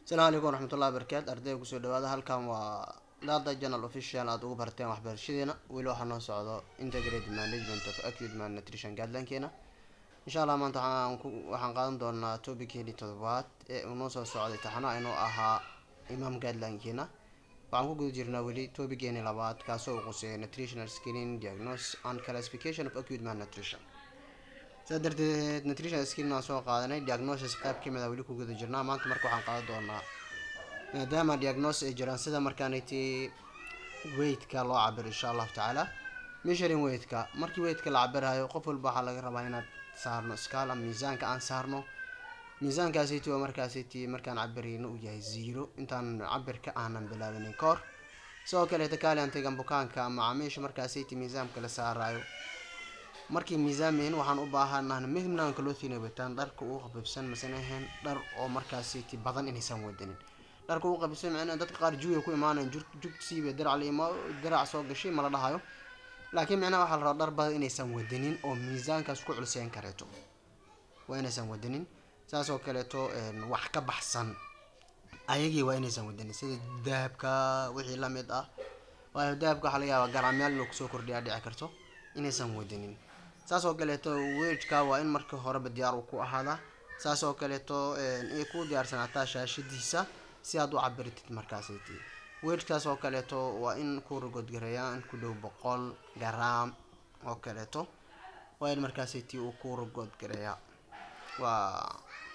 asalaamu calaykum waraxmatullahi wabarakaatu ardayga kusoo dhawaada halkan waa dada journal official aada ugu barteen waxbarashadeena weli waxaa noo socdo integrated management of acute malnutrition guideline-keena insha allah maanta waxaan ku waxaan qaadan doonaa topickeeni todobaad ee uu noo soo socday taxanaha inuu ahaa imam guideline-keena waxaan ku guda jirnaa weli topickeeni labaad kaasoo uu quseeya nutritional screening diagnosis and classification of acute malnutrition sidaa darteed nutrition screening waan soo qaadanay diagnosis qayb kamid a weli ku guda jirnaa maanta marka waxaan qaadan doonaa maadaama diagnosis ay jiraan sida markaaniti weightka loo cabiro insha allahu tacaala measuring weightka markii weightka la cabirayo qof walba waxaa laga rabaa inaad saarno scala miisaanka aan saarno miisaankaasiti waa markaasiti markaan cabirayno uu yahay zero intaan cabirka aanan bilaabinin ka hor sidoo kaleeta kaaliantigan bukaanka ama camiisha markaasiti miisaanka la saarayo markii miisaamayn waxaan u baahanahan midnaan kalootina wataan dharka uu qabibsan masana ahayn dhar oo markaasiti badan inaysan wadanin dharka uu qabibsan macnaa dadka qaar juuya ku imaanayan jug jugsiiba dirac la imaa dirac soo gashay ma la dhahayo laakiin micnaha waxaa la rabaa dhar badan inaysan wadanin oo miisaankaas ku culseen kareeto waa inaysan wadanin saas oo kaleeto wax ka baxsan ayagii waa inaysan wadanin sida dahabka wixii lamid ah waayo dahabka waxaa laga yaabaa garaamyaal inuu kusoo kordhiyaa dhici karto inaysan wadanin saas oo kaleeto weejka waa in marka horeba diyaar uu ku ahaadaa saas oo kaleeto ay ku diyaarsanaataa shaashadiisa si aad u cabiritid markaasiti weejkaas oo kaleeto waa in ku rogodgareeyaa in ku dhow boqol garaam oo kaleeto waa in markaasiti uu ku rogodgareeyaa waa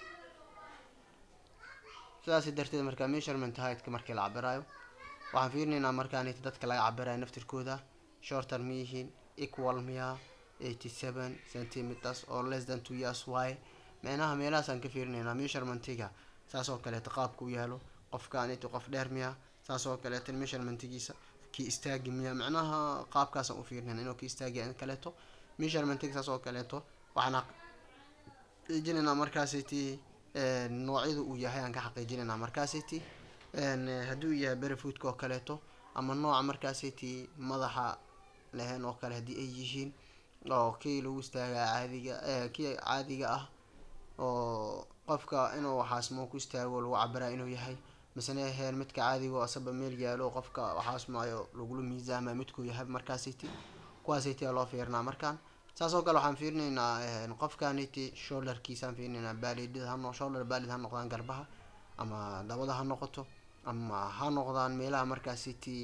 sidaas darteed markaa measurement heightka markii la cabirayo waxaan fiirinaynaa markaaniti dadka laga cabirayo naftirkooda shorter ma yihiin equal miya eighty seven centimeters or less than two years y micnaha meelahaasaan ka fiirinaynaa measurementiga saas oo kaleeto qaabka u yaalo qofkaaniti qof dheer miya saas oo kaleeto measurementigiisa kii istaagi miya micnaha qaabkaasaan u fiirinayna inuu ki istaagi in kaleeto measurementiga saas oo kaleeto waxaan xaqiijinaynaa markaasiti noocyada uu yahay aan ka xaqiijinaynaa markaasiti haddii uu yahay berefoodka oo kaleeto ama nooca markaasiti madaxa lehen oo kale haddii ay yihiin oo kii lagu istaagaa caadiga kii caadiga ah oo qofka inuu xaasmo ku istaago lagu cabiraya inuu yahay masene aheen midka caadiga oo asaba meel yaalo qofka xaasmaayo lagula miisaama midkuu yahay markaasiti kuwaasiti loo fiirinaa markaan saas oo kale waxaan fiirinaynaa qofkaniti shoulderkiisaan fiirinaynaa baalidida hano shoulder baalid ha noqdaan garbaha ama dabada ha noqoto ama ha noqdaan meelaha markaasiti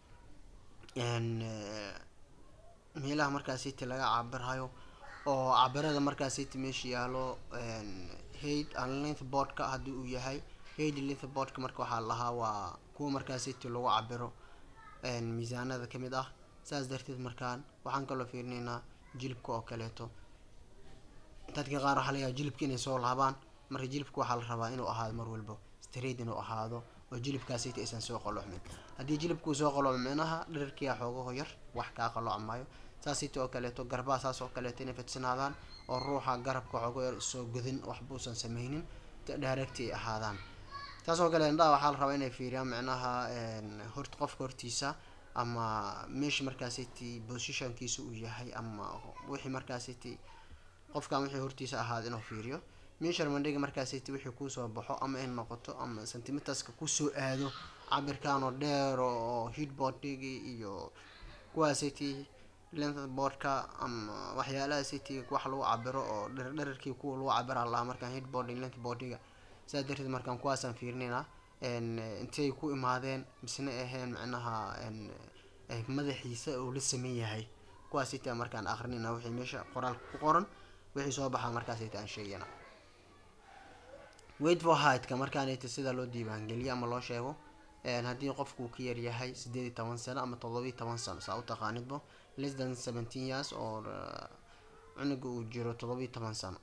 meelaha markaasiti laga cabirayo oo cabirada markaasiti meesha yaalo haid and length boardka haddii uu yahay haid length boardka marka waxaa lahaa waa kuwa markaasiti lagu cabiro miisaanada kamid ah saas darteed markaan waxaan kaloo fiirinaynaa jilibka oo kaleeto dadka qaar waxaa layaaba jilibka inay soo laabaan marka jilibka waxaa la rabaa inuu ahaado mar walba straight inuu ahaado oo jilibkaasiti aysan soo qalocmin haddii jilibkuu soo qalooco micnaha dherarkiia xoogaho yar wax kaa qalooc maayo saasiti oo kaleeto garbaha saas oo kaleeto inay fidsanaadaan oo ruuxa garabka xoogo yar soo godin waxbuusan sameynin direct ay ahaadaan saas oo kale indhaha waxaa la rabaa inay fiiriyaan micnaha hort qofka hortiisa ama meesha markaasiti positionkiisa uu yahay ama wixii markaasiti qofkan wixii hortiisa ahaada inuu fiiriyo measurementiga markaasiti wixii kuusoo baxo ama in noqoto ama centimeterska kusoo aado cabirkanoo dheer oo heatboardigi iyo kuwaasiti length boardka ama waxyaalaha city wax lagu cabiro oo dherarkii kuwa lagu cabira lahaa markaan heatboarding length boardiga sidaas darteed markaan kuwaasaan fiirinaynaa intay ku imaadeen misna aheen micnaha madaxiisa uu la sameyn yahay kuwaas ita markaan akrinayna wixii meesha qoraalka ku qoran wixii soo baxaa markaas ita aan sheegayna wait for heightka markaan ita sida loo diiwaangeliyo ama loo sheego haddii qofku uu ka yar yahay sideed iyo toban sano ama todobiyo toban sano saa u taqaanidbo less than seventeen years oo cunuga uu jiro todobiyo toban sano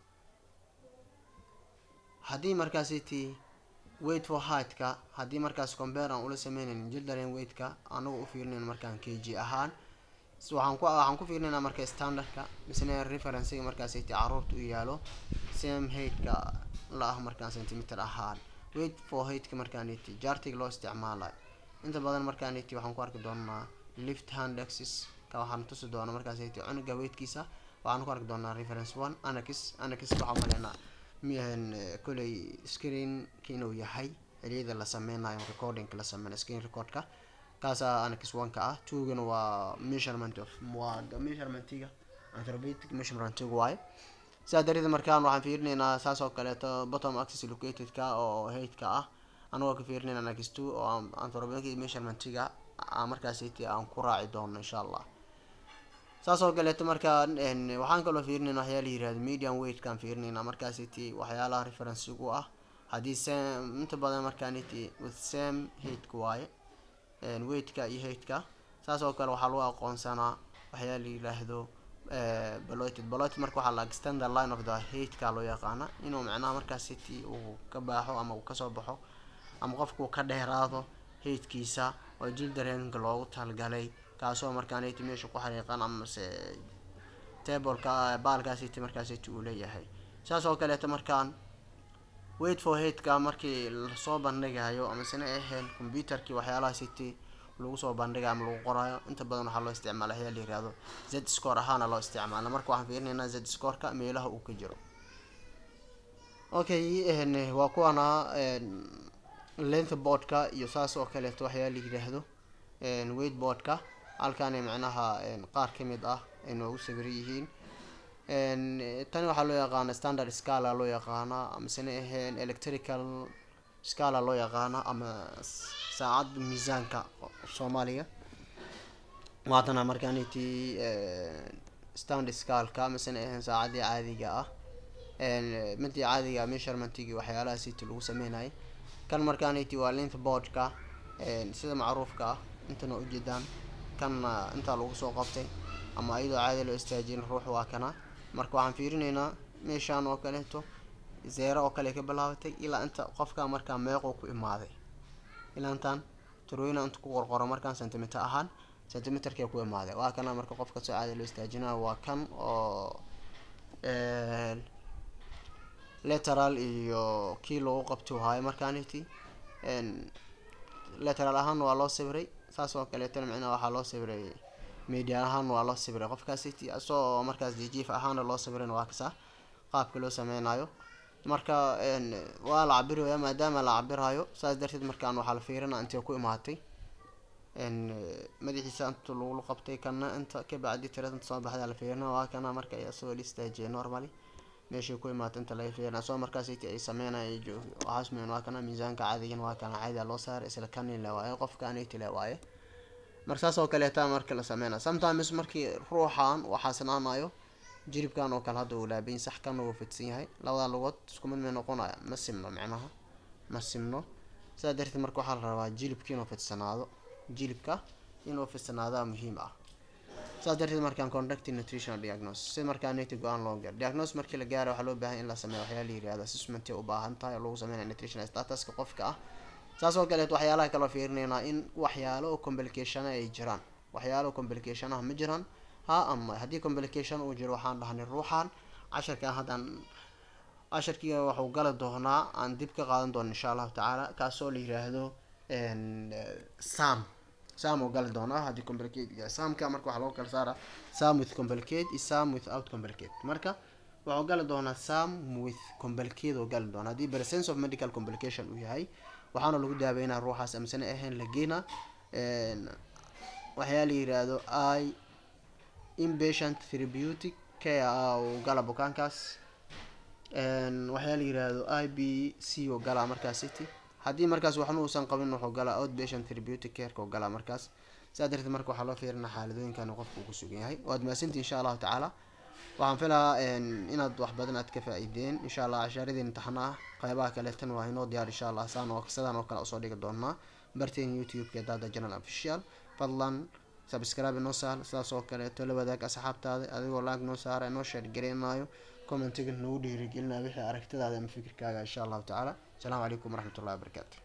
haddii markaas iti wait for heightka haddii markaas compare aan ula sameynayn jildaren weightka anagu u fiirinayn markaan k g ahaan waxaan ku waxaan ku fiirinaynaa marka standardka misne referencega markaas iti caruurta u yaalo same heightka la ah markaan centimeter ahaan wait for heightka markaan iti jartiga loo isticmaalayo inta badan markaan iti waxaan ku arki doonaa lift hand axis ka waxaan tusi doona markaas iti cunuga weightkiisa waxaan ku arki doonaa reference one anax anax waxaa maleynaa miyahan koley screenka inuu yahay xiliyada la sameynayo recordingka la sameynayo screen recordka kaasaa annex one ka ah twogana waa measurement of waa measurementiga anthropometric measurementiga waaye sidaa darteed markaan waxaan fiirinaynaa saas oo kaleeto bottom axis locatedka oo heightka ah anagoo ka fiirinayna annex two oo anthropometric measurementiga markaasiti aan ku raaci doono insha allah saas oo kaleeto markaa waxaan kaloo fiirinayna waxyaala yirahdo medium weightkaan fiirinayna markaasiti waxyaalaha referencegu ah haddii same inta badan markaaniti with same heightka waaye weightka iyo heightka saas oo kale waxaa lagu aqoonsanaa waxyaa la yiraahdo baloted baloted marka waxaa la extend the line of the heightka loo yaqaana inuu macnaha markaas city uu ka baaxo ama uu kasoo baxo ama qofku ka dheeraado heightkiisa oo jildareenka loogu talgalay kaasoo markaaniti meesha ku xariiqan amase tableka baalkaa city markaa city uu leeyahay saas oo kaleeto markaan wait for heigtka markii lasoo bandhigayo amasena ahayn computerkii waxyaalaha city lagu soo bandhigayo ama lagu qorayo inta badan waxaa loo isticmaala ayaa la yirahdo z score ahaana loo isticmaala marka waxaan fiirinaynaa z scoreka meelaha uu ka jiro okay waa kuwana length boardka iyo saas oo kaleeto waxyaa la yiraahdo weight boardka halkaanay macnaha qaar kamid ah ay noogu sawiran yihiin tani waxaa loo yaqaana standard scala loo yaqaana amasena ahayn electrical scala loo yaqaana ama saacad miisaanka soomaaliga waatana markaaniti stand scalka amasena ahayn saacadii caadiga ah midii caadiga measurementigii waxyaalaha city lagu sameynayay kan markaaniti waa length boardka sida macruufka ah intana ujeedaan kanna intaa lagu soo qabtay ama iyadoo caadi loo istaajin ruux waa kana marka waxaan fiirinaynaa meeshaan oo kaleeto zeero oo kale ka bilaabatay ilaa inta qofka markaa meequu ku imaaday ilaa intaan turooyina inta ku qorqoro markaan centimeter ahaan centimeterkee ku imaaday waa kana marka qofka soo caadi loo istaajinayo waa kan oo lateral iyo kii lagu qabto haayo markaaniti lateral ahaan waa loo sawiray saas oo kaleetana micnaha waxaa loo sawiray media ahaan waa loo sawiray qofkaas city asagoo markaas jijiif ahaana loo sawirayna waa kasaa qaabka loo sameynayo marka waa la cabiraya maadaama la cabirayo saas darteed markaan waxaa la fiirina intay ku imaatay madaxiisa inta lagu qabtay kana inta kabacdi tirada inta soo baxda la fiirina waa kana marka asagoo la istaajiyay normally meeshay ku imaatay inta laga fiirina asagoo markaas city ay sameynaya waxaasmeyn waa kana miisaanka caadigan waa kana caadiga loo saaray isla kani le waaye qofka aniti le waaye marka saas oo kaleeta marka la sameynaya sometimes markii ruuxan waxaa sanaanayo jiribkan oo kale hadda uu laabayin sax kana uu fidsan yahay labada lugood isku mid may noqonaya ma simno micnaha ma simno sidaa darteed marka waxaa la rabaa jilibka inuu fidsanaado jilibka inuu fidsanaada muhiim ah saas darteed markaan conducting nutritional diagnosis si markaa nati go-aan loo gaaro diagnosis markii la gaaro waxaa loo baahan in la sameeyo waxyaala yirahdo assessment u baahan tahay oo lagu sameynaya nutritional statuska qofka ah saas oo kaleeto waxyaalaha kaloo fiirinaynaa in waxyaalo oo complication ay jiraan waxyaalo complication ah ma jiraan ha ama haddii complication uu jiro waxaan dhahnay ruuxan casharkan haddaan casharkiga waxuu gali doonaa aan dib ka qaadan doono insha allahu tacaala kaasoo la yiraahdo sam sam oo gali doonaa haddii complicate yahay samka marka waxaa loo kala saara sam with complicate iyo sam without complicate marka wuxuu gali doonaa sam with complicate oo gali doonaa haddii presence of medical complication uu yahay waxaana lagu daaweynaa ruuxaas amsane ahayn lageena waxyaa la yiraahdo i inpatient therapeutic care ah uu gala bukaankaas waxyaa la yiraahdo i b c oo galaa markaas city haddii markaas waxna uusan qabin wuxuu galaa outpatient therapeutic careka oo galaa markaas sidaa darteed marka waxaa loo fiirinaa xaaladooyinkan qofka uu ku sugan yahay waad mahadsantii insha allahu tacaala waxaan filaa inaad wax badan aad ka faa-ideen insha allah cashaaradii imtixaana ah qeybaha kaleetan waa inoo diyaar insha allah saan oo sidaan oo kale usoo dhigi doonaa barteen youtube-ka dada general official fadlan subscribe inoo saar sidaas oo kaleeto la wadaag asxaabtaada adigoo laag noo saara inoo sheer gareynayo commentiga nagu dhiirigelinayo wixii aragtidaada ama fikirkaaga insha allahu tacaala asalaamu calaykum waraxmatullahi wabarakaatu